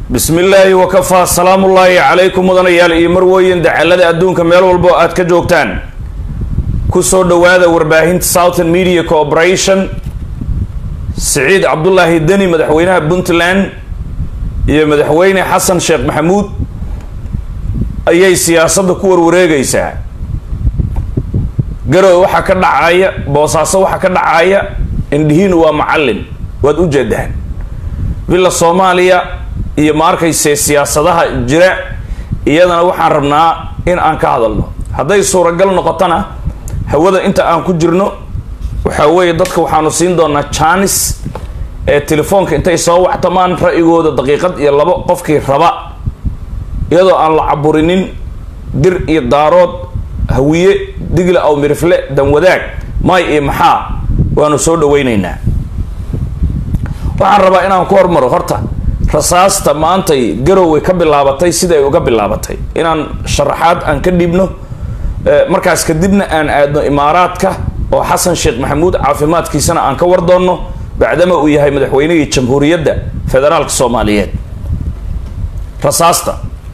bismi illaahi wakafaa salaamullaahi calaykum mudanayaal iyo marweyn dacalada adduunka meel walbo aad ka joogtaan kusoo dhowaada warbaahinta southern media corporation siciid cabdulaahi deni madaxweynaha puntland iyo madaxweyne xasan sheekh maxamuud ayay siyaasadda ku warwareegaysaa garowe waxaa ka dhacaya boosaaso waxaa ka dhacaya indhihiinu waa macallin waad u jeedaan villa soomaaliya iyo ma arkayse siyaasadaha jira iyadana waxaan rabnaa in aan ka hadalno hadday suuragal noqotona hawada inta aan ku jirno waxaa weeye dadka waxaanu siin doonaa janis ee telefoonka intay soo waxtamaan ra'yigooda daqiiqad iyo labo qofkii raba iyadoo aan la caburinin dir iyo daarood hawiye digla aw mirifle danwadaag may iyo maxaa waanu soo dhawaynaynaa waxaan rabaa inaan ku hormaro horta rasaasta maantay garoway ka bilaabatay siday uga bilaabatay inaan sharaxaad aan ka dhibno markaas kadibna aan aadno imaaraadka oo xasan sheekh maxamuud caafimaadkiisana aan ka war doonno bacdama uu yahay madaxweynihii jamhuuriyadda federaalka soomaaliyeed rasaasta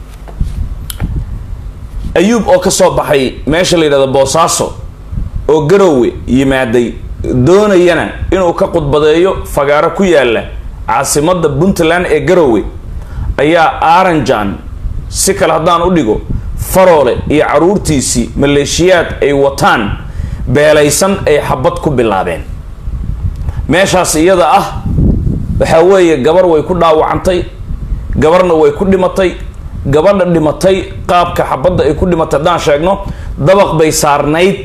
ayuub oo kasoo baxay meesha la yidhahdo boosaaso oo garowe yimaaday doonayana inuu ka khudbadeeyo fagaaro ku yaala caasimada puntland ee garowe ayaa aranjan si kale haddaan u dhigo faroole iyo caruurtiisii maleeshiyaad ay wataan beelaysan ay xabad ku bilaabeen meeshaas iyada ah waxaa weeye gabar way ku dhaawacantay gabarna way ku dhimatay gabadha dhimatay qaabka xabadda ay ku dhimatay haddaan sheegno dabaq bay saarnayd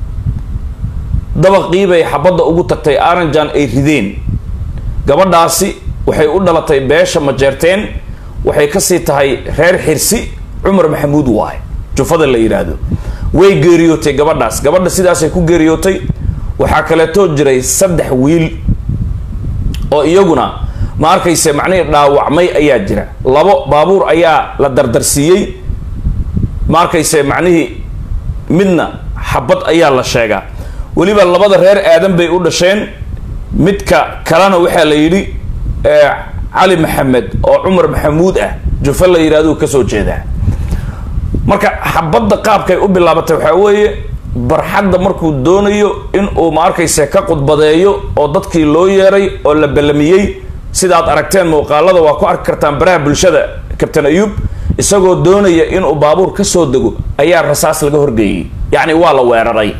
dabaqiibay xabadda ugu tagtay aranjan ay rideen gabadhaasi waxay u dhalatay beesha majeerteen waxay kasii tahay reer xirsi cumar maxamuud waay jufada la yidhaahdo way geeriyootay gabadhaas gabadha sidaasay ku geeriyootay waxaa kaleetoo jiray saddex wiil oo iyaguna ma arkayse macnihii dhaawacmay ayaa jira labo baabuur ayaa la dardarsiiyey ma arkayse macnihii midna xabad ayaa la sheegaa weliba labada reer aadan bay u dhasheen midka kalena waxaa la yidhi cali maxamed oo cumar maxamuud ah jufa la yidhahdo kasoo jeedaa marka xabadda qaabkay u bilaabatay waxaa weeye barxadda markuu doonayo in uu ma arkayse ka khudbadeeyo oo dadkii loo yeeray oo la ballamiyey sidaad aragteen muuqaalada waa ku arki kartaan baraha bulshada kabtain ayuub isagoo doonaya inuu baabuur kasoo dego ayaa rasaas laga horgeeyey yacni waa la weeraray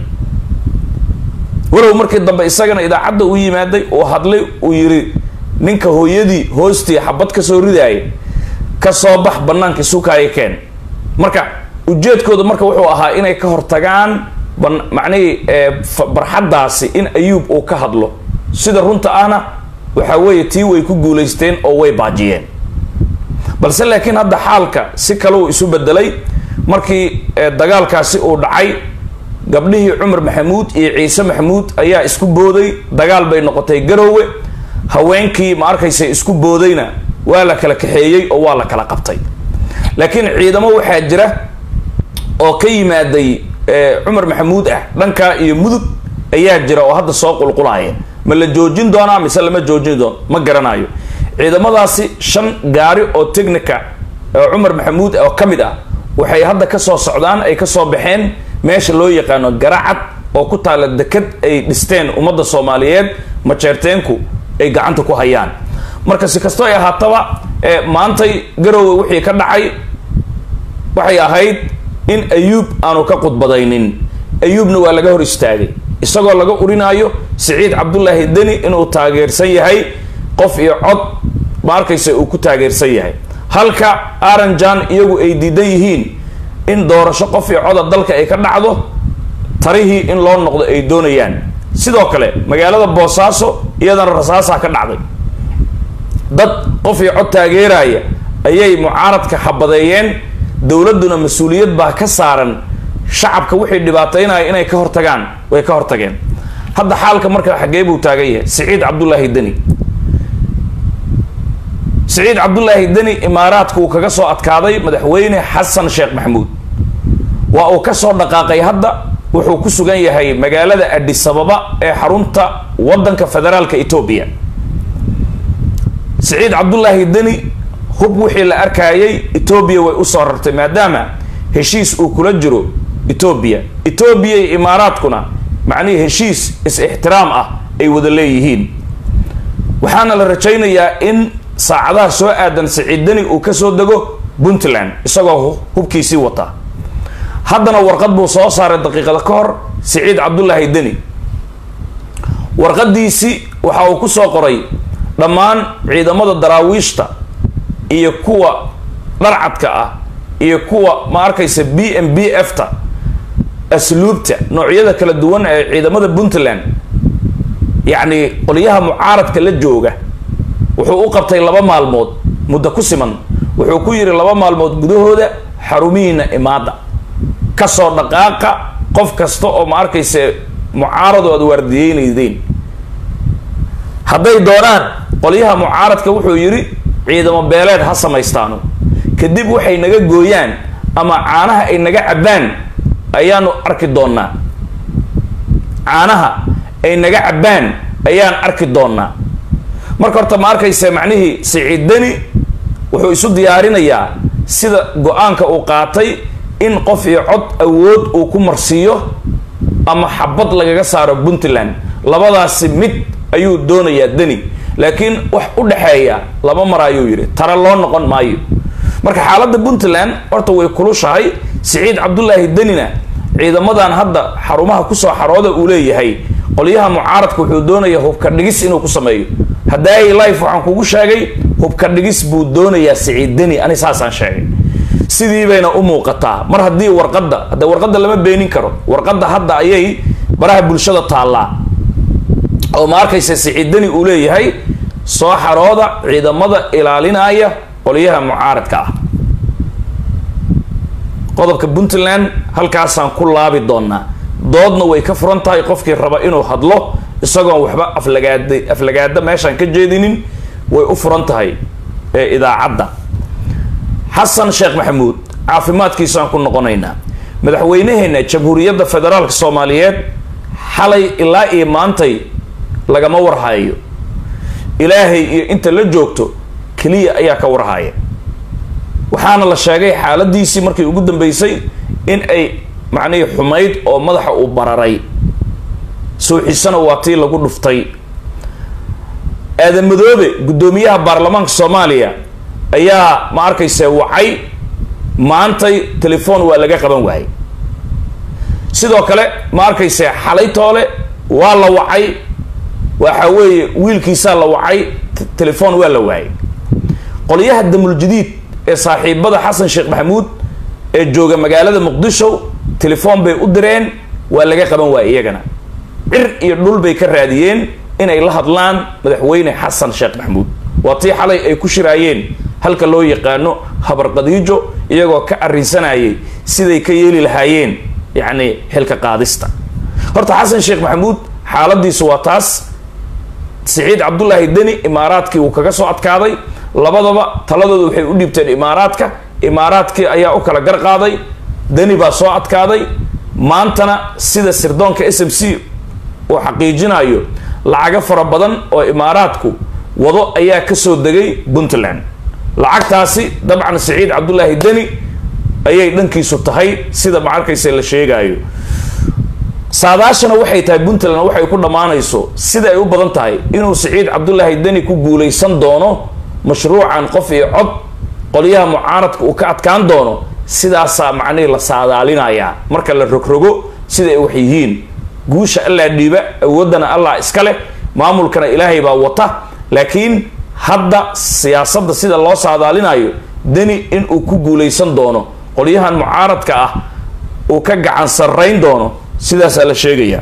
walow markii dambe isagana idaacadda u yimaaday uu hadlay uu yidhi ninka hooyadii hoostii xabad kasoo ridaaya kasoo bax banaanka sukaaya keen marka ujeedkooda marka wuxuu ahaa inay ka hortagaan macnihii barxaddaasi in ayuub uu ka hadlo sida runta ahna waxaa weeye tii way ku guulaysteen oo way baajiyeen balse laakiin hadda xaalka si kale uu isu bedelay markii dagaalkaasi uu dhacay gabdhihii cumar maxamuud iyo ciise maxamuud ayaa isku booday dagaal bay noqotay garowe haweenkii ma arkaysa isku boodayna waa la kala kaxeeyey oo waa la kala qabtay laakiin ciidamo waxaa jira oo ka yimaaday cumar maxamuud ah dhankaa iyo mudug ayaa jira oo hadda soo qulqulaya ma la joojin doonaa mise lama joojin doono ma garanayo ciidamadaasi shan gaari oo technica oo cumar maxamuud oo ka mid ah waxay hadda kasoo socdaan ay kasoo baxeen meesha loo yaqaano garacad oo ku taala deked ay dhisteen ummadda soomaaliyeed majeerteenku ay gacanta ku hayaan marka si kastoo ay ahaataba maantay garowe wixii ka dhacay waxay ahayd in ayuub aanu ka khudbadaynin ayuubna waa laga hor istaagay isagoo laga urinaayo siciid cabdulaahi deni inuu taageersan yahay qof iyo cod ma arkaysa uu ku taageersan yahay halka aranjan iyagu ay diidan yihiin in doorasho qof iyo coda dalka ay ka dhacdo tarihii in loo noqdo ay doonayaan sidoo kale magaalada boosaaso iyadana rasaasaa ka dhacday dad qof iyo cod taageeraya ayay mucaaradka xabadeeyeen dowladduna mas-uuliyad baa ka saaran shacabka wixii dhibaataynaya inay ka hortagaan way ka hortageen hadda xaalka marka xaggee buu taagan yahay siciid cabdulaahi deni siciid cabdulaahi deni imaaraadka uu kaga soo adkaaday madaxweyne xasan sheekh maxamuud waa uu kasoo dhaqaaqay hadda wuxuu ku sugan yahay magaalada adisababa ee xarunta wadanka federaalka etoobiya siciid cabdulaahi deni hub wixii la arkayay etoobiya way usoo rartay maadaama heshiis uu kula jiro etoobiya etoobiya iyo imaaraadkuna macnihii heshiis is-ixtiraam ah ay wada leeyihiin waxaana la rajaynayaa in saacadaha soo aadan siciid deni uu kasoo dego puntland isagoo hubkiisii wata haddana warqad buu soo saaray daqiiqada ka hor siciid cabdullaahi deni warqadiisii waxa uu ku soo qoray dhammaan ciidamada daraawiishta iyo kuwa dharcadka ah iyo kuwa ma arkaysa b m b f ta asluubta noocyada kala duwan ee ciidamada puntland yacni qolyaha mucaaradka la jooga wuxuu u qabtay laba maalmood muddo ku siman wuxuu ku yidhi laba maalmood gudahooda xarumihiina imaada kasoo dhaqaaqa qof kasta oo ma arkaysa mucaarado aad waardiyeynaydeen hadday doonaan qolyaha mucaaradka wuxuu yidhi ciidamo beeleed ha samaystaano kadib waxay naga gooyaan ama caanaha ay naga cabbaan ayaanu arki doonnaa caanaha ay naga cabbaan ayaan arki doonnaa marka horta ma arkaysa macnihii siciid deni wuxuu isu diyaarinayaa sida go-aanka uu qaatay in qof iyo cod awood uu ku marsiiyo ama xabad lagaga saaro puntland labadaasi mid ayuu doonayaa deni laakiin wax u dhexeeya laba mar ayuu yidhi tara loo noqon maayo marka xaaladda puntland horta way kulushahay siciid cabdullaahi denina ciidamadan hadda xarumaha kusoo xarooda uu leeyahay qolyaha mucaaradka wuxuu doonayaa hubka dhigis inuu ku sameeyo haddaay life waxaan kugu sheegay hubka dhigis buu doonayaa siciid deni ani saasaan sheegay sidii bayna u muuqataa mar haddii warqadda hadde warqadda lama beenin karo warqadda hadda ayay baraha bulshada taallaa oo ma arkaysa siciid deni uu leeyahay soo xarooda ciidamada ilaalinaya qolyaha mucaaradka ah qodobka puntland halkaasaan ku laabi doonaa doodna way ka furan tahay qofkii raba inuu hadlo isagoon waxba aflagaada aflagaada meeshaan ka jeedinin way u furan tahay ee idaacadda xasan sheekh maxamuud caafimaadkiisaan ku noqonaynaa madaxweynaheena jamhuuriyadda federaalka soomaaliyeed xalay ilaa iyo maantay lagama warhayo ilaahay iyo inta la joogto keliya ayaa ka warhaya waxaana la sheegay xaaladiisii markii ugu dambeysay in ay macnihii xumayd oo madaxa uu bararay suuxisana waa tii lagu dhuftay aadan madoobe guddoomiyaha baarlamaanka soomaaliya ayaa ma arkayse wacay maantay telefoon waa laga qaban waayay sidoo kale ma arkayse xalaytoole waa la wacay waxa weeye wiilkiisaa la wacay telefoon waa la waayay qolyaha damuljadiid ee saaxiibada xasan sheekh maxamuud ee jooga magaalada muqdisho telefoon bay u direen waa laga qaban waayay iyagana cir iyo dhul bay ka raadiyeen inay la hadlaan madaxweyne xasan sheekh maxamuud waa tii xalay ay ku shiraayeen halka loo yaqaano habarqadiijo iyagoo ka arrinsanayay siday ka yeeli lahaayeen yacni xilka qaadista horta xasan sheekh maxamuud xaaladiisu waa taas siciid cabdullaahi deni imaaraadkii uu kaga soo adkaaday labadaba taladooda waxay u dhiibteen imaaraadka imaaraadkii ayaa u kala gar qaaday deni baa soo adkaaday maantana sida sirdoonka s m c uu xaqiijinayo lacago fara badan oo imaaraadku wado ayaa kasoo degay puntland lacagtaasi dabcan siciid cabdullaahi deni ayay dhankiisu tahay sida ma arkaysa la sheegayo saadaashana waxay tahay puntland waxay ku dhammaanayso sida ay u badan tahay inuu siciid cabdullaahi deni ku guulaysan doono mashruucan qof iyo cod qolyaha mucaaradka uu ka adkaan doono sidaasaa macnihii la saadaalinayaa marka la rogrogo sida ay wax yihiin guusha allaa dhiiba awooddana allah iska leh maamulkana ilaahay baa wata laakiin hadda siyaasadda sida loo saadaalinayo deni inuu ku guulaysan doono qolyahan mucaaradka ah uu ka gacan sarrayn doono sidaasaa la sheegayaa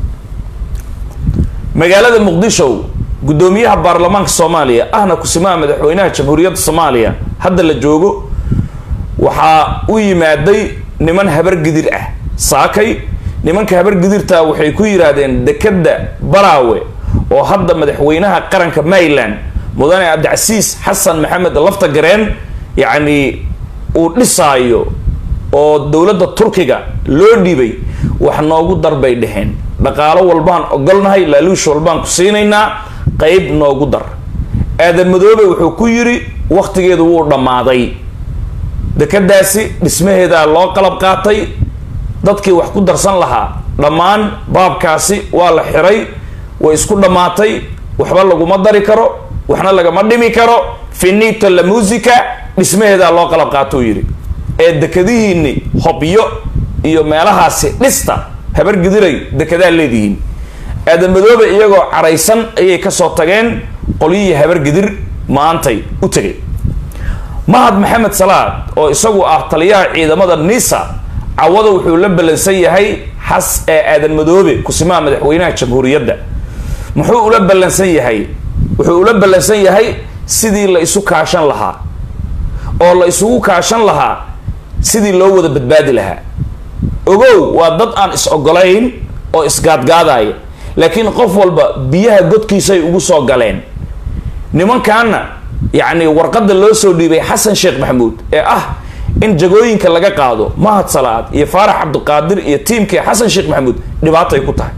magaalada muqdisho guddoomiyaha baarlamaanka soomaaliya ahna kusimaha madaxweynaha jamhuuriyadda soomaaliya hadda la joogo waxaa u yimaaday niman habargidir ah saakay nimanka habargidirta waxay ku yidhaahdeen dekadda baraawe oo hadda madaxweynaha qaranka maryland mudane cabdicasiis xasan maxamed lafta gareen yacni uu dhisaayo oo dowladda turkiga loo dhiibay wax noogu dar bay dheheen dhaqaalo walbaan ogolnahay laaluush walbaan ku siinaynaa qeyb noogu dar aadan madoobe wuxuu ku yidhi wakhtigeedu wuu dhammaaday dekadaasi dhismaheedaa loo qalab qaatay dadkii wax ku darsan lahaa dhammaan baabkaasi waa la xiray way isku dhammaatay waxba laguma dari karo waxna lagama dhimi karo finito la musica dhismaheedaa loo qalab qaatou yidhi ee dekadihiini hobyo iyo meelahaasi dhista habar gidiray dekedaa leedihiin aadan madoobe iyagoo caraysan ayay kasoo tageen qolyihii habar gidir maantay u tegay mahad maxamed salaad oo isagu ah taliyaha ciidamada nisa cawada wuxuu la ballansan yahay xas ee aadan madoobe kusimaha madaxweynaha jamhuuriyadda muxuu ula ballansan yahay wuxuu ula ballansan yahay sidii la isu kaashan lahaa oo la isugu kaashan lahaa sidii loo wada badbaadi lahaa ogow waa dad aan is ogolayn oo isgaadgaadaya laakiin qof walba biyaha godkiisay ugu soo galeen nimankaana yacni warqadda loo soo dhiibay xasan sheekh maxamuud ee ah in jagooyinka laga qaado mahad salaad iyo faarax cabdiqaadir iyo tiimkii xasan sheekh maxamuud dhibaatay ku tahay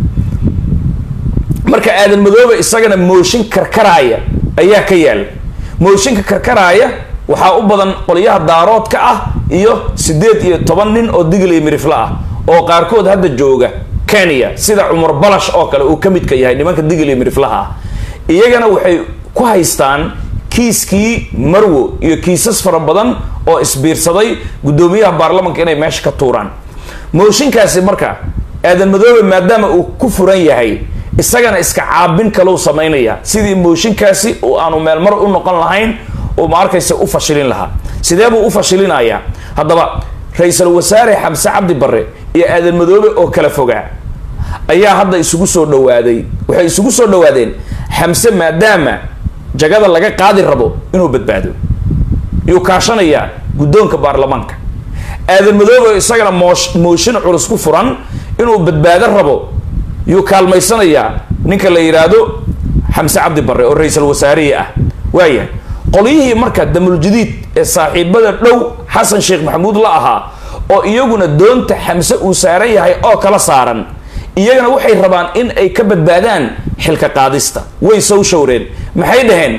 marka aadan madoobe isagana mooshin karkaraaya ayaa ka yaala mooshinka karkaraaya waxaa u badan qolyaha daaroodka ah iyo siddeed iyo toban nin oo digil iyo mirifle ah oo qaarkood hadda jooga kenya sida cumar balash oo kale uu ka midka yahay nimanka digil iyo miriflaha ah iyagana waxay ku haystaan kiiskii marwo iyo kiisas fara badan oo isbiirsaday guddoomiyaha baarlamanka inay meesha ka tuuraan mooshinkaasi marka aadan madoobe maadaama uu ku furan yahay isagana iska caabin kalau samaynaya sidii mooshinkaasi oo aanu meelmar u noqon lahayn oo ma arkaysa u fashilin lahaa sidee buu u fashilinayaa haddaba ra-iisul wasaare xamse cabdi barre iyo aadan madoobe oo kala fogaa ayaa hadda isugu soo dhawaaday waxay isugu soo dhawaadeen xamse maadaama jagada laga qaadi rabo inuu badbaado yuu kaashanayaa guddoonka baarlamaanka aadan madoobe oo isagana moosh mooshin culus ku furan inuu badbaado rabo yuu kaalmaysanayaa ninka la yidhaahdo xamse cabdi barre oo ra-iisul wasaarihii ah waayahay qolyihii marka damuljadiid ee saaxiibada dhow xasan sheekh maxamuud la ahaa oo iyaguna doonta xamse uu saaran yahay oo kala saaran iyagana waxay rabaan in ay ka badbaadaan xilka qaadista way sow showreen maxay dhaheen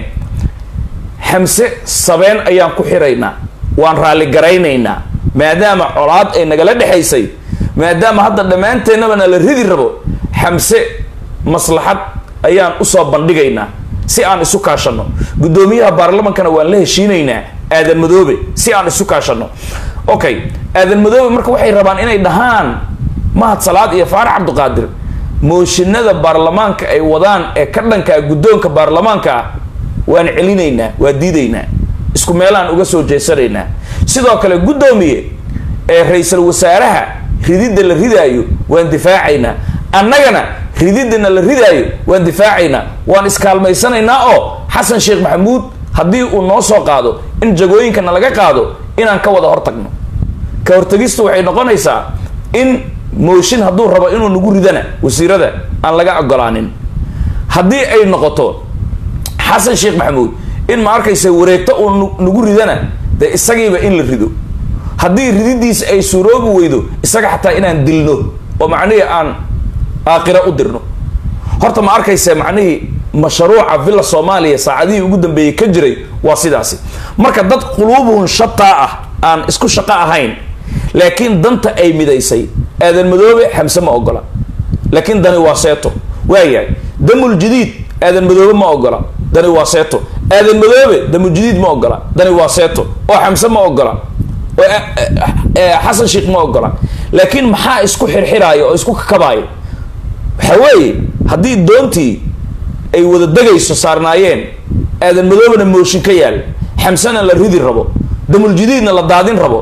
xamse sabeen ayaan ku xiraynaa waan raalligaraynaynaa maadaama colaad ay nagala dhexaysay maadaama hadda dhammaanteennaba na la ridi rabo xamse maslaxad ayaan usoo bandhigaynaa si aan isu kaashano guddoomiyaha baarlamankana waan la heshiinaynaa aadan madoobe si aan isu kaashano okay aadan madoobe marka waxay rabaan inay dhahaan mahad salaad iyo faarax cabdiqaadir mooshinada baarlamaanka ay wadaan ee ka dhankaa guddoonka baarlamaanka ah waan celinaynaa waa diidaynaa isku meelaan uga soo jeesanaynaa sidoo kale guddoomiye ee ra-iisul wasaaraha rididda la ridaayo waan difaacaynaa annagana rididana la ridaayo waan difaacaynaa waan iskaalmaysanaynaa oo xasan sheekh maxamuud haddii uu noo soo qaado in jagooyinkana laga qaado inaan ka wada hortagno ka hortagistu waxay noqonaysaa in mooshin hadduu rabo inuu nagu ridana wasiirada aan laga ogolaanin haddii ay noqoto xasan sheekh maxamuud in ma arkaysa wareegto uu nagu ridana dee isagiiba in la rido haddii rididiisa ay suuroobi weydo isaga xataa inaan dilno oo macnihii aan aakhira u dirno horta ma arkaysa macnihii mashruuca villa soomaaliya saacadihii ugu dambeeyey ka jiray waa sidaasi marka dad quluubuhun shataa ah aan isku shaqo ahayn laakiin danta ay midaysay aadan madoobe xamse ma ogola laakiin dani waa seeto waayahay damul jadiid aadan madoobe ma ogola dani waa seeto aadan madoobe damul jadiid ma ogola dani waa seeto oo xamse ma ogola oo xasan sheekh ma ogola laakiin maxaa isku xirxiraaya oo isku kakabaayo waxa weeye haddii doontii ay wada degayso saarnaayeen aadan madoobena mooshin ka yaal xamsena la ridi rabo damul jadiidna la daadin rabo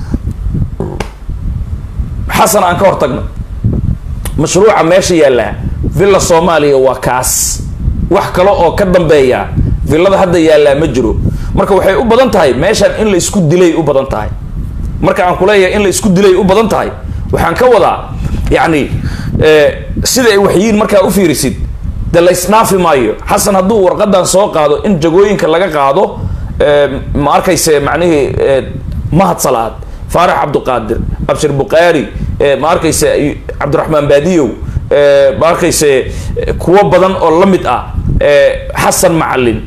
xasan aan ka hortagno mashruuca meesha yaallaa villa soomaaliya waa kaas wax kale oo ka dambeeya villada hadda yaallaa ma jiro marka waxay u badan tahay meeshaan in la isku dilay u badan tahay marka aan kuleeyahay in la isku dilay u badan tahay waxaan ka wadaa yacni sida ay waxyiin markaa u fiirisid de la isdhaafi maayo xasan hadduu warqadan soo qaado in jagooyinka laga qaado ma arkayse macnihii mahad salaad faarax cabdiqaadir abshir bukhaari ma arkayse cabdiraxmaan baadiyow ma arkayse kuwo badan oo la mid ah xasan macalin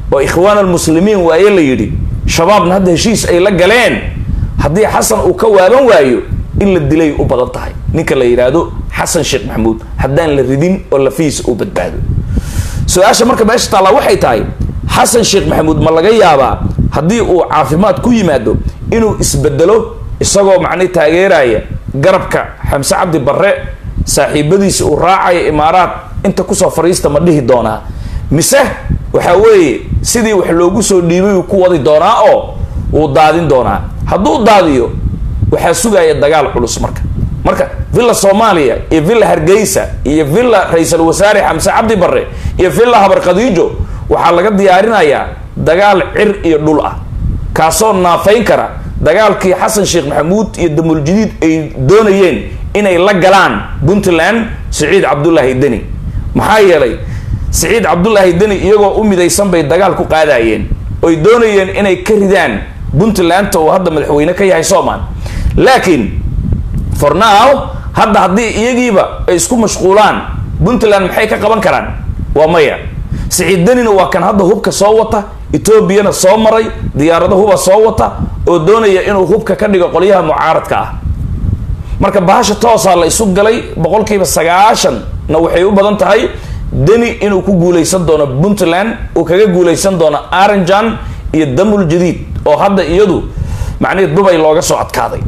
oo ikhwaan almuslimiin waaye la yidhi shabaabna hadda heshiis ay la galeen haddii xasan uu ka waaban waayo in la dilay u badan tahay ninka la yidhaahdo xasan sheekh maxamuud haddaan la ridin oo lafihiisa uu badbaado su-aasha marka meesha taallaa waxay tahay xasan sheekh maxamuud ma laga yaabaa haddii uu caafimaad ku yimaado inuu isbedelo isagoo macni taageeraya garabka xamse cabdi barre saaxiibadiisa uu raacaya imaaraad inta kusoo fariista ma dhihi doonaa mise waxa weeye sidii wax loogu soo dhiibay uu ku wadi doonaa oo uu daadin doonaa hadduu daadiyo waxaa sugaya dagaal culus marka marka villa soomaaliya iyo villa hargeysa iyo villa ra-iisul wasaare xamse cabdi barre iyo villa habar khadiijo waxaa laga diyaarinayaa dagaal cir iyo dhul ah kaasoo naafayn kara dagaalkii xasan sheekh maxamuud iyo damuuljadiid ay doonayeen inay la galaan puntland siciid cabdulaahi deni maxaa yeelay siciid cabdulaahi deni iyagoo u midaysan bay dagaal ku qaadayeen oy doonayeen inay ka ridaan puntlandta uu hadda madaxweyne ka yahay soman laakiin for now hadda haddii iyagiiba ay isku mashquulaan puntland maxay ka qaban karaan waa maya siciid denina waa kan hadda hubka soo wata etoobiyana soo maray diyaarado huba soo wata oo doonaya inuu hubka ka dhigo qolyaha mucaaradka ah marka bahasha toosaa la isu galay boqolkiiba sagaashanna waxay u badan tahay deni inuu ku guuleysan doono puntland uu kaga guuleysan doono aranjan iyo damul jadiid oo hadda iyadu macnihii dubay looga soo adkaaday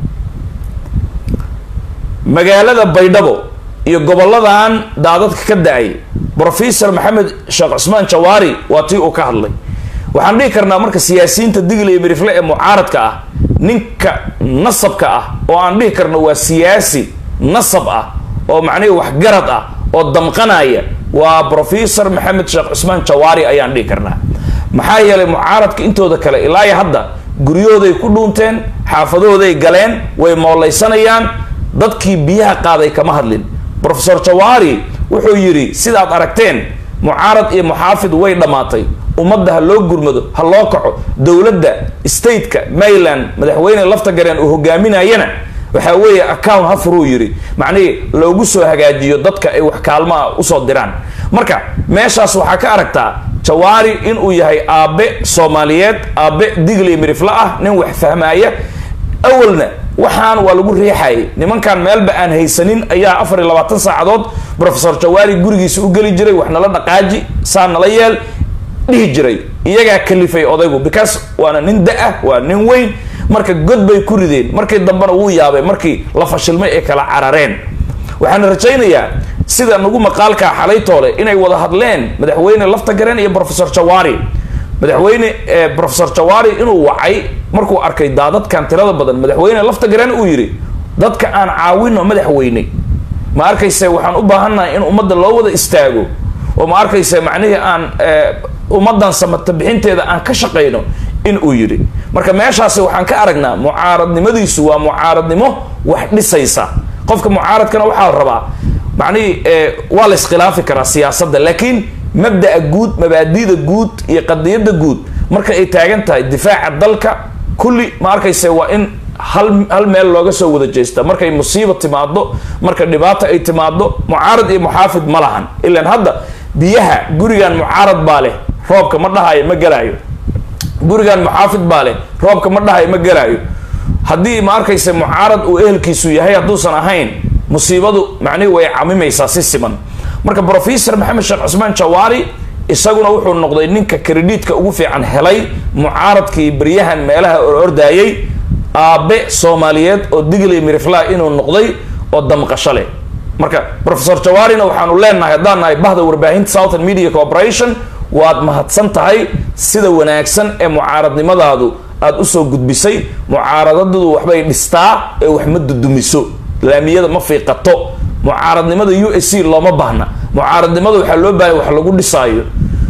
magaalada baydhabo iyo goboladan daadadka ka da-ay professor maxamed sheekh cusmaan jawaari waa tii uu ka hadlay waxaan dhihi karnaa marka siyaasiyiinta digli iyo mirifle ee mucaaradka ah ninka nasabka ah oo aan dhihi karno waa siyaasi nasab ah oo macnihii waxgarad ah oo damqanaya waa professor maxamed sheekh cusmaan jawaari ayaan dhihi karnaa maxaa yeelay mucaaradka intooda kale ilaa iyo hadda guryahooday ku dhuunteen xaafadahooday galeen way mooleysanayaan dadkii biyaha qaaday kama hadlin professor jawaari wuxuu yidhi sidaad aragteen mucaarad iyo muxaafid way dhammaatay ummadda ha loo gurmado ha loo kaco dowladda stateka maryland madaxweyne lafta gareen uu hogaaminayana waxaa weeye account ha furuu yidhi macnihii loogu soo hagaajiyo dadka ay wax kaalmaha usoo diraan marka meeshaas waxaa ka aragtaa jawaari inuu yahay aabe soomaaliyeed aabe digli mirifla ah nin wax fahmaaya awalna waxaan waa lagu riixayay nimankan meelba aan haysanin ayaa afar iyo labaatan saacadood professor jawaari gurigiisa u geli jiray wax nala dhaqaaji saa nala yeel dhihi jiray iyagaa kalifay odaygu because waana nin da-ah waa nin weyn marka god bay ku rideen markii dambena wuu yaabay markii la fashilmay ay kala carareen waxaan rajaynayaa sida nagu maqaalkaa xalay toole inay wada hadleen madaxweyne lafta gareen iyo professor jawaari madaxweyne professor jawaari inuu wacay markuu arkay daadadkan tirada badan madaxweyne lafta gareen uu yidhi dadka aan caawino madaxweyne ma arkayse waxaan u baahannahay in ummadda loo wada istaago oo ma arkayse macnihii aan ummaddan samata bixinteeda aan ka shaqayno in uu yidhi marka meeshaasi waxaan ka aragnaa mucaaradnimadiisu waa mucaaradnimo wax dhisaysa qofka mucaaradkana waxaa la rabaa macnihii waa la iskhilaafi karaa siyaasadda laakiin mabda'a guud mabaadida guud iyo qadiyadda guud marka ay taagan tahay difaaca dalka kulli ma arkayse waa in hal hal meel looga soo wada jeesta markay musiiba timaado marka dhibaata ay timaado mucaarad iyo muxaafid ma lahan ilaan hadda biyaha gurigan mucaarad baa leh roobka ma dhahayo ma gelaayo gurigan muxaafid baa leh roobka ma dhahayo ma gelaayo haddii ma arkayse mucaarad uu ehelkiisu yahay hadduusan ahayn musiibadu macnihi way camimaysaa si siman marka professor maxamed sheekh cusmaan jawaari isaguna wuxuu noqday ninka krediitka ugu fiican helay mucaaradkii baryahan meelaha ordaayay aabe soomaaliyeed oo digli mirifla inuu noqday oo damqasho leh marka professor jawaarina waxaanu leenahay haddaan nahay bahda warbaahinta southern media corporation waad mahadsan tahay sida wanaagsan ee mucaaradnimadaadu aada usoo gudbisay mucaaradadadu waxbay dhistaa ee wax ma dudumiso laamiyada ma fiiqato mucaaradnimada u s c looma baahna mucaaradnimada waxaa loo baahaya wax lagu dhisaayo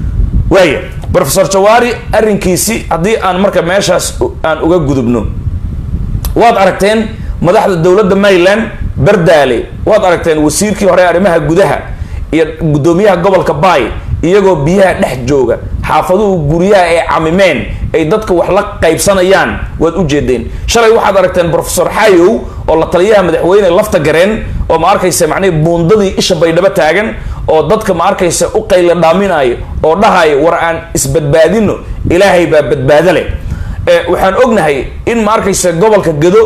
waaya professor jawaari arrinkiisi haddii aan marka meeshaas aan uga gudubno waad aragteen madaxda dowladda maryland bardaale waad aragteen wasiirkii hore arrimaha gudaha iyo guddoomiyaha gobolka bay iyagoo biyaha dhex jooga xaafaduhu guryaha ay camimeen ay dadka wax la qaybsanayaan waad u jeedeen shalay waxaad aragteen professor xayow oo la taliyaha madaxweyne lafta gareen oo ma arkaysa macnihi buundadii isha baydhabo taagan oo dadka ma arkaysa u qayla dhaaminayo oo dhahayo war aan isbadbaadino ilaahay baa badbaado leh waxaan ognahay in ma arkaysa gobolka gado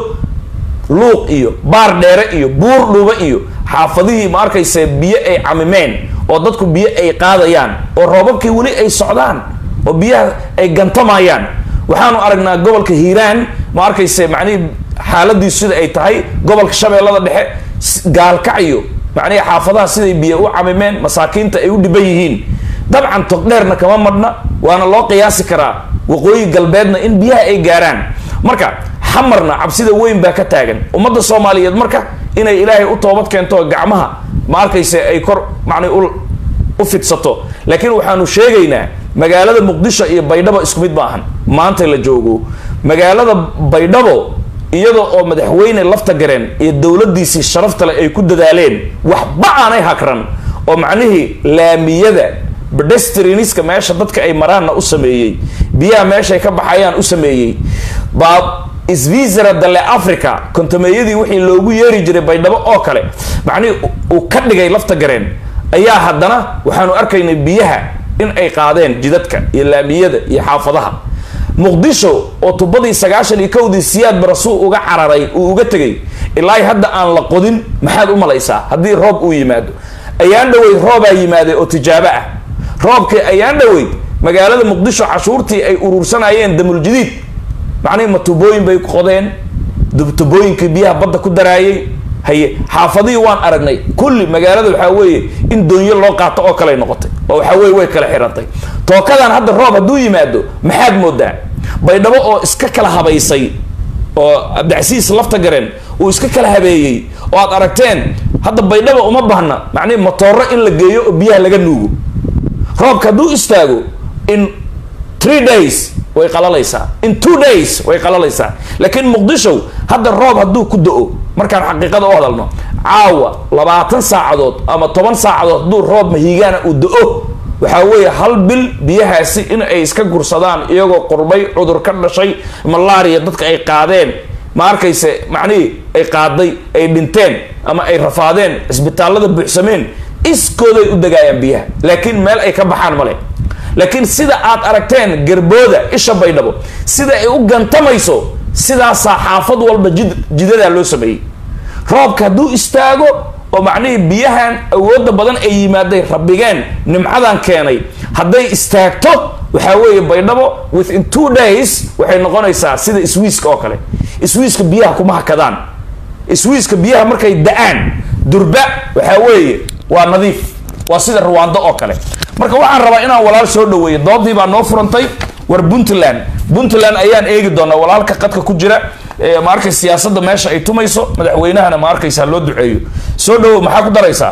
luuq iyo baar dheere iyo buur dhuuba iyo xaafadihii ma arkaysa biyo ay camimeen oo dadku biyo ay qaadayaan oo roobabkii weli ay socdaan oo biyaha ay gantamayaan waxaanu aragnaa gobolka hiiraan ma arkaysa macnihii xaaladiisu sida ay tahay gobolka shabeellada dhexe gaalkacyo macnihii xaafadaha siday biyo u camimeen masaakiinta ay u dhiban yihiin dabcan togdheerna kama madhna waana loo qiyaasi karaa waqooyi galbeedna in biyaha ay gaaraan marka xamarna cabsida weyn baa ka taagan ummadda soomaaliyeed marka inay ilaahay u toobad keento gacmaha ma arkaysa ay kor macni u fidsato laakiin waxaanu sheegaynaa magaalada muqdisho iyo baydhabo isku mid maahan maanta la joogo magaalada baydhabo iyada oo madaxweyne lafta gareen iyo dowladdiisii sharaftale ay ku dadaaleen waxba aanay hakran oo macnihii laamiyada pedestrianiska meesha dadka ay maraanna u sameeyey biyaha meeshay ka baxayaan u sameeyey baa svisera dale africa kontameeyadii wixii loogu yeeri jiray baydhabo oo kale macnihii uu ka dhigay lafta gareen ayaa haddana waxaanu arkaynay biyaha in ay qaadeen jidadka iyo laamiyada iyo xaafadaha muqdisho oo tubadii sagaashan iyo kowdii siyaad barasuu uga cararay uu uga tegay ilaa hadda aan la qodin maxaad u malaysaa haddii roob uu yimaado ayaan dhaweyd roobaa yimaaday oo tijaabo ah roobkii ayaan dhaweyd magaalada muqdisho cashuurtii ay uruursanayeen damuljadiid macnihi ma tubooyin bay qodeen tubooyinkii biyaha badda ku daraayay haye xaafadihii waan aragnay kulli magaalada waxaa weeye in doonyo loo qaato oo kaley noqotay oo waxaa weye way kala xirantay tookadan hadda roob hadduu yimaado maxaad moodaa baydhabo oo iska kala habaysay oo cabdicasiis lafta gareen uu iska kala habeeyey oo aad aragteen hadda baydhaba uma baahna macnihi motooro in la geeyo oo biyaha laga nuugo roobka hadduu istaago in three days way qalalaysaa in two days way qalalaysaa laakiin muqdisho hadda roob hadduu ku da-o markaan xaqiiqada u hadalno caawa labaatan saacadood ama toban saacadood hadduu roob mahiigaana uu da-o waxaa weeye hal bil biyahaasi in ay iska gursadaan iyagoo qurbay cudur ka dhashay malaria dadka ay qaadeen ma arkayse macnihii ay qaaday ay dhinteen ama ay rafaadeen cisbitaallada buuxsameen iskooday u degaayaan biyaha laakiin meel ay ka baxaan male laakiin sida aad aragteen garbooda isha baydhabo sida ay u gantamayso sidaasaa xaafad walba jid jidadaa loo sameeyey roobka hadduu istaago oo macnihii biyahan awoodda badan ay yimaaday rabigeen nimcadan keenay hadday istaagto waxaa weeye baydhabo within two days waxay noqonaysaa sida swiiska oo kale swiiska biyaha kuma hakadaan swiiska biyaha markay da-aan durba waxaa weeye waa nadiif waa sida ruwaando oo kale marka waxaan rabaa inaan walaal soo dhaweeyo doodii baa noo furantay war puntland puntland ayaan eegi doonaa walaalka qadka ku jira ma arkay siyaasadda meesha ay tumayso madaxweynahana ma arkaysaa loo duceeyo soo dhawow maxaa ku daraysaa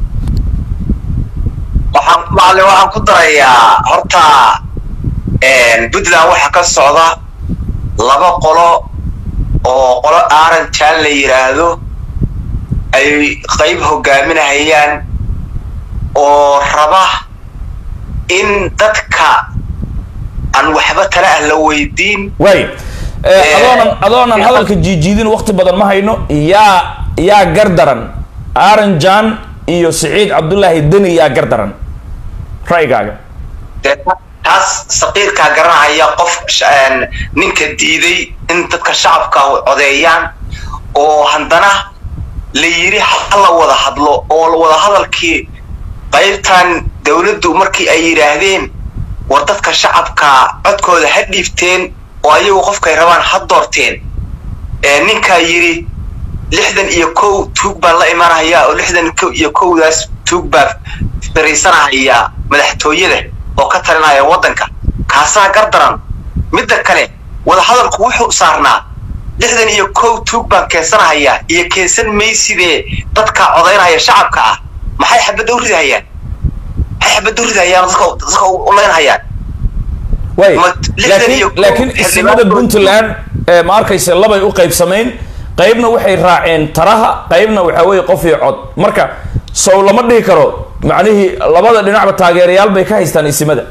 waxaan macalin waxaan ku darayaa horta puntland waxaa ka socda laba qolo oo qolo aaranjaan la yidhaahdo ay qayb hogaaminahayaan oo raba in dadka aan waxba tale ah la weydiin way adoonan adoonan hadalka jiijiidin wakti badan ma hayno yaa yaa gardaran aranjan iyo siciid cabdullaahi deni yaa gardaran ra'yigaaga dee taas saqiirkaa garanaya qof ninka diiday in dadka shacabka codeeyaan oo haddana la yidhi hala wada hadlo oo wada hadalkii qaybtan dawladdu markii ay yidhaahdeen war dadka shacabka codkooda ha dhiibteen oo ayagu qofkay rabaan ha doorteen ninkaa yidhi lixdan iyo kow tuug baan la imanhayaa oo lixdan iyo kowdaas tuug baa fariisanahaya madaxtooyada oo ka talinaya waddanka kaasaa gardaran midda kale wadahadalku wuxuu saarnaa lixdan iyo kow tuug baan keensanahayaa iyo keensan maysidee dadka codaynaya shacabka ah maxay xabadda u ridahayaan maxay xabadda u ridahayaan dadka dadka u leynhayaan way laakiin laakiin isimada puntland ma arkaysa labay u qaybsamayn qaybna waxay raaceen taraha qaybna waxaa weeye qof iyo cod marka sow lama dhihi karo macnihii labada dhinacba taageerayaal bay ka haystaan isimada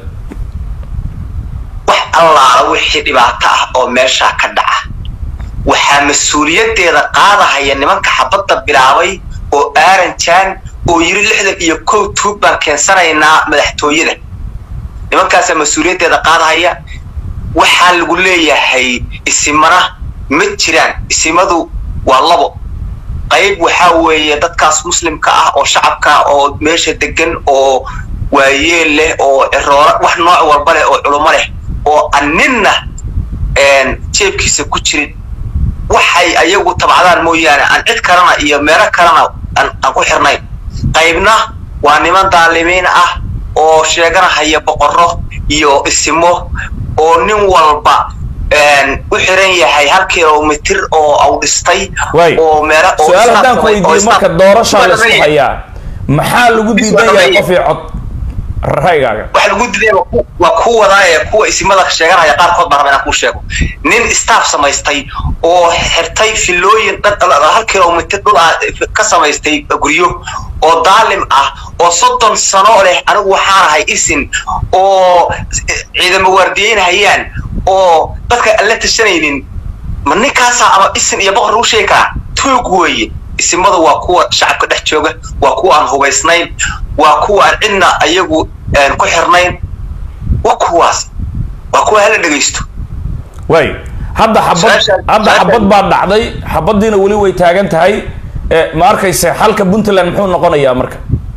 wax allaala wixii dhibaato ah oo meeshaa ka dhaca waxaa mas-uuliyaddeeda qaadahaya nimanka xabadda bilaabay oo aaranjaan oo yiri lixdan iyo kow tuug baan keensanaynaa madaxtooyada nimankaasaa mas-uuliyaddeeda qaadahaya waxaa lagu leeyahay isimana ma jiraan isimadu waa labo qayb waxaa weeye dadkaas muslimka ah oo shacabka oo meesha degan oo waayeel leh oo ciroora wax nooc walba leh oo culummo leh oo aan ninna jeebkiisa ku jirin waxay ayagu tabcdaan mooyaane aan cid kalena iyo meelo kalena aan ku xirnayn qaybna waa niman daalimiin ah oo sheeganahaya boqorro iyo isimo oo nin walba u xiran yahay hal kilomitir oo au dhistay oo meelo su-aal haddaan ku weydiiyo marka doorashaa la isku hayaa maxaa lagu diidan yahay qof iyo cod raygaaga waxa lagu diiday waa ku wadaa ee kuwa isimada sheeganaya qaarkood baan rabaa inaan kuu sheego nin staff samaystay oo xirtay filooyin hal kilomitir dhul ah ka samaystay guryo oo daalim ah oo soddon sano leh anigu waxaan ahay isin oo ciidamo waardiyeynhayaan oo dadka aan la tashanaynin ma ninkaasaa ama isin iyo boqor lagu sheegi karaa tuug weeye isimadu waa kuwa shacabka dhex jooga waa kuwa aan hubaysnayn waa kuwa aan cidna ayagu ku xirnayn waa kuwaas waa kuwa hala dhegaysto way hadda xabad hadda xabad baa dhacday xabadiina weli way taagan tahay ma arkayse xalka puntland muxuu noqonayaa marka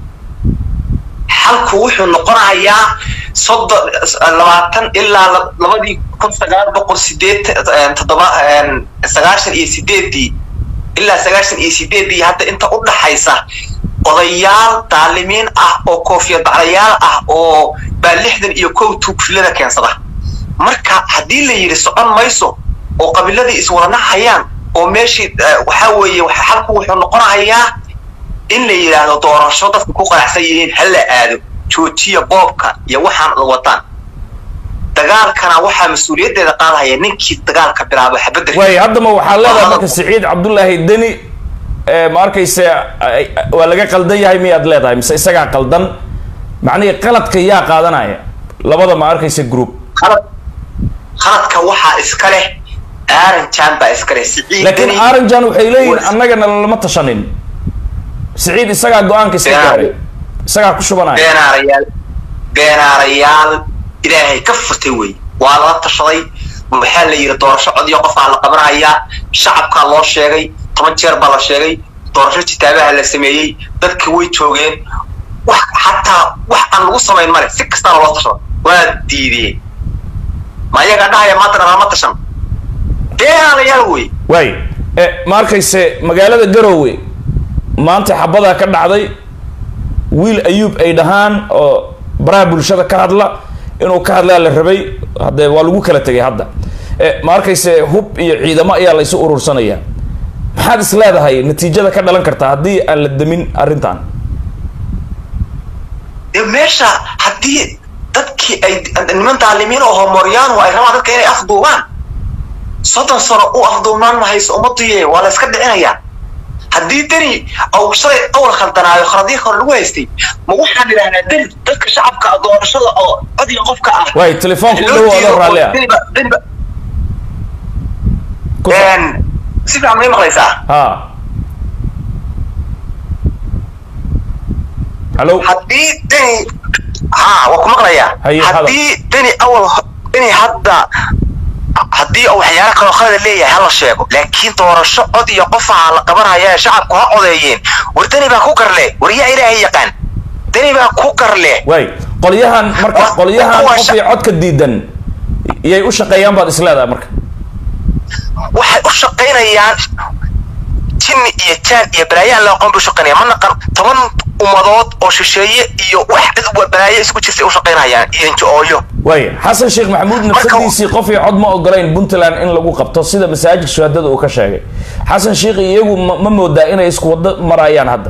xalku wuxuu noqonayaa soddon labaatan ilaa labadii kun sagaal boqol sideed toddoba sagaashan iyo sideedii ilaa sagaashan iyo sideedii hadda inta u dhaxaysa odayaal daalimiin ah oo koofiyad baclayaal ah oo baa lixdan iyo kow tuugfilada keensada marka haddii la yidhi socon mayso oo qabiiladii iswadana hayaan oo meeshii waxaa weeye xalku wuxuu noqonayaa in la yidhaahdo doorasho dadka ku qanacsan yihiin ha la aado joojiya boobka iyo waxaan la wataan dagaalkana waxaa mas-uuliyaddeeda qaadahaya ninkii dagaalka bilaabo xabadda way haddama waxaa leedahay marka siciid cabdullaahi deni ma arkayse waa laga qaldan yahay miyaad leedahay mise isagaa qaldan macnihii qaladka yaa qaadanaya labada ma arkayse group qaladka waxaa iska leh aranjan baa iska leh siciid laakiin aranjan waxay leeyihin annagana lama tashanin siciid isagaa go-aanka iska gaaray isagaa ku shubanaya beenaarayaal beenaarayaal ilaahay ka furtay wey waa lala tashaday waxaa la yidhi doorasho codiyo qofaa la qabanayaa shacabkaa loo sheegay toban jeer baa la sheegay doorasho kitaabaha la sameeyey dadka way joogeen wax xataa wax aan lagu samayn male si kastaana loo tashado waa diideen ma ayagaa dhahaya maantana lama tashan beenaarayaal wey way ma arkayse magaalada garowe maanta xabadaa ka dhacday wiil ayuub ay dhahaan oo baraha bulshada ka hadla inuu ka hadlaa la rabay haddee waa lagu kala tegay hadda ma arkayse hub iyo ciidamo ayaa laysu urursanaya maxaad is leedahay natiijada ka dhalan kartaa haddii aan la demin arrintan meesha haddii dadkii ay niman daalimiin oo homoryaan ay rabaan dadka inay afduubaan soddon sano u afduubnaan mahayso ummaduye waa la iska dhicinayaa haddii deni au shalay awal khaldanaayo khaladii hore lagu haystay ma waxaan idhahnaa deni dadka shacabka doorashada oo codiga qofka ah way telefoonka u dhow adoo raalli ah si fiican may maqlaysaa ha hallo haddii deni ha waa ku maqlayaa haddii deni awal deni hadda haddii uu waxyaalo kaloo khalada leeyahay hala sheego laakiin doorasho cod iyo qofaha la qabanaya ee shacabku ha codeeyeen war deni baa ku garle war yaa ilaahay yaqaan deni baa ku garle way qolyahan marka qolyahan qof iyo codka diidan iyay u shaqeeyaan baad isleedahay marka waxay u shaqaynayaan jinni iyo jaan iyo balaayaan la aqoon bay u shaqaynayaan ma naqan toban ummadood oo shisheeye iyo wax cid balaayo isku jirtay u shaqaynayaan iyo injo-ooyo way xasan sheekh maxamuud nafsadiisii qof iyo cod ma ogolayn puntland in lagu qabto sida masaajid shuhadada uu ka sheegay xasan sheekh iyagu ma moodaa inay isku wado marayaan hadda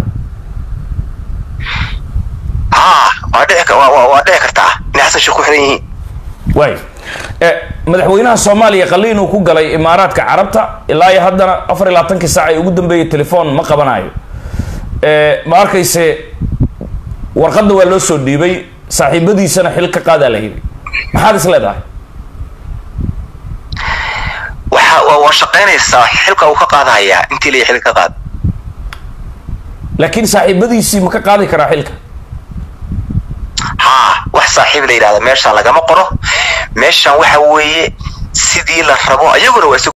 ha waa dhici waa dhici kartaa inay xasan sheekh ku xiran yihiin way madaxweynaha soomaaliya qaliin uu ku galay imaaraadka carabta ilaa iyo haddana afar iyo labaatankii saac ay ugu dambeeyay telefoon ma qabanayo ma arkayse warqadda waa loo soo dhiibay saaxiibadiisana xil ka qaadaa la yidhi maxaad is leedahay waxa waa shaqaynaysaa xilka uu ka qaadahayaa intii la xil ka qaad laakiin saaxiibadiisii ma ka qaadi karaa xilka haa wax saaxiib la yidhahda meeshaan lagama qoro meeshaan waxa weeye sidii la rabo ayaguna waa